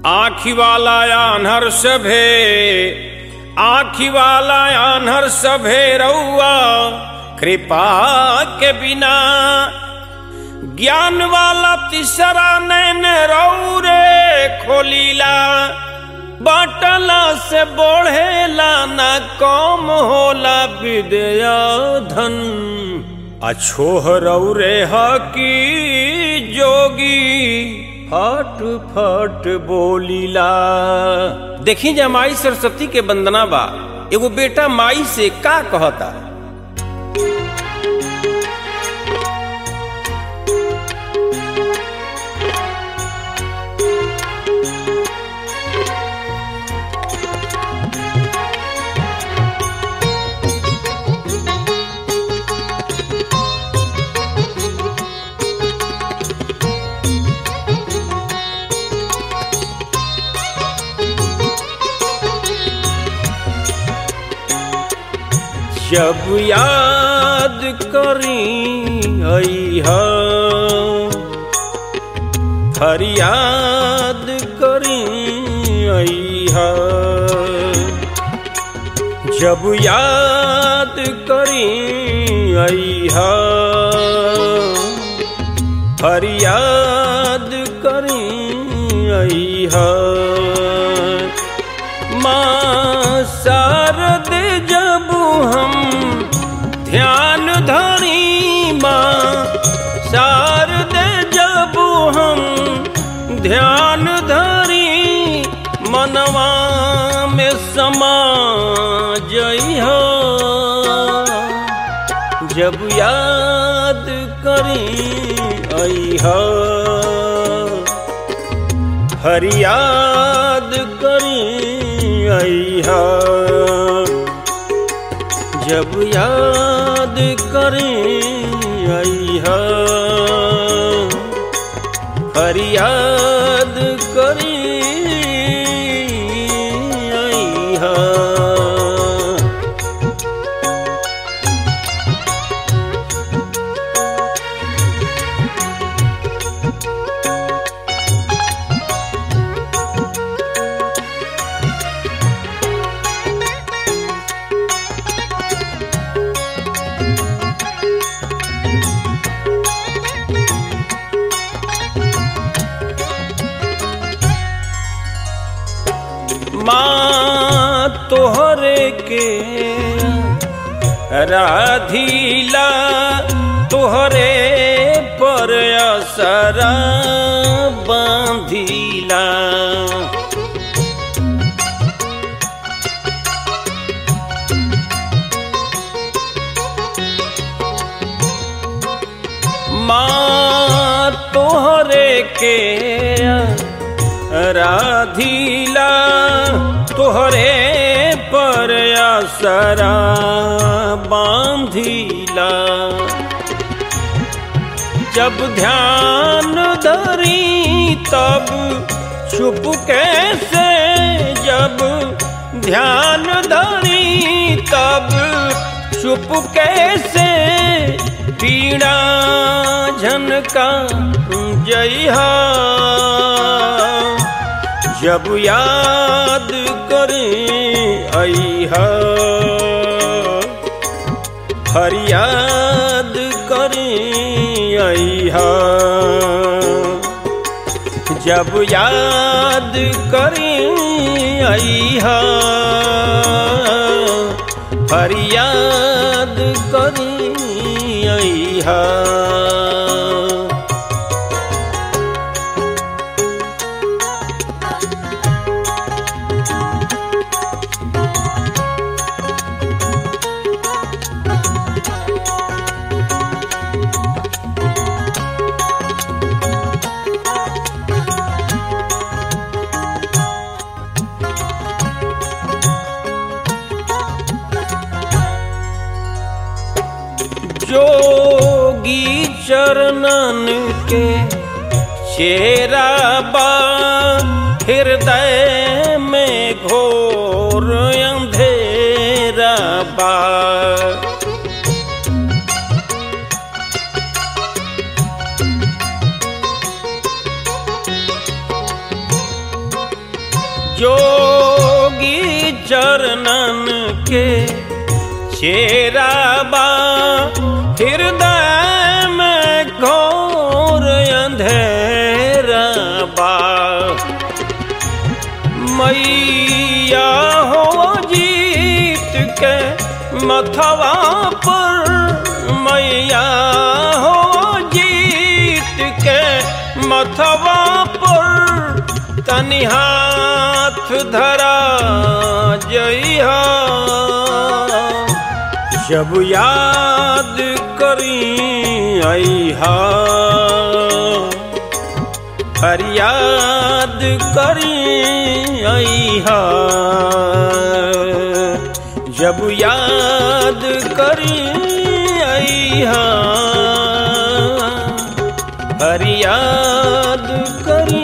आखी वाला आन्हर सभे आखी वाला आन्हर सभे रउआ कृपा के बिना ज्ञान वाला तीसरा नैन रौरे खोलीला बाटला से बढ़ेला ना कम होला विद्या धन अछोह रौरे हकी जोगी फट फट बोलीला देखी जा माई सरस्वती के वंदना बा एगो बेटा माई से का कहता जब याद करी अइहा फरियाद करी अइहा जब याद करी अइहा फरियाद करी अइहा माँ शारद जब हम ध्यान धरी माँ शारद जब हम ध्यान धरी मनवा में समा जइहा जब याद करी अइहा फरियाद करी अइहा जब याद करी अइहा फरियाद करी अइहा माँ तोहरे के राधीला तोहरे पर असरा बांधीला माँ तोहरे के राधीला तोहरे पर असरा बांधीला जब ध्यान धरी तब छुप कैसे जब ध्यान धरी तब चुप कैसे पीड़ा झनका जइहा जब याद करे अइहा फरियाद करे अइहा जब याद करे अइहा फरियाद करे अइहा जोगी चरणन के चेरा बा हृदय में घोर अंधेरा बा जोगी चरणन के चेरा बा हृदय में घोर अंधेरा बा मैया हो जीत के मथवा पर मैया हो जीत के मथवा पर तनि हाथ धरा जइहा जब याद करी अइहा फरियाद करी अइहा जब याद करी अइहा फरियाद करी